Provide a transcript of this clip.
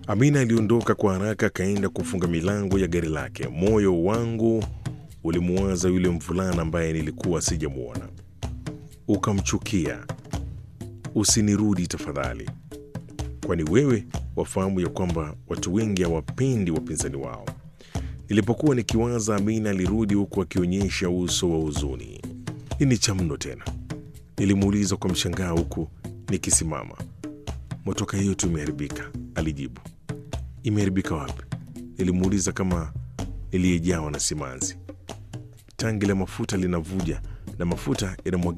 Amina aliondoka kwa haraka, akaenda kufunga milango ya gari lake. Moyo wangu ulimuwaza yule mvulana ambaye nilikuwa sijamwona. Ukamchukia. Usinirudi tafadhali, kwani wewe wafahamu ya kwamba watu wengi hawapendi wapinzani wao. Nilipokuwa nikiwaza, Amina alirudi huku akionyesha uso wa huzuni. Nini cha mno tena? Nilimuuliza kwa mshangao huku nikisimama. Motoka hiyo tu imeharibika, alijibu. Imeharibika wapi? Nilimuuliza kama niliyejawa na simanzi. Tangi la mafuta linavuja na mafuta yanamwagika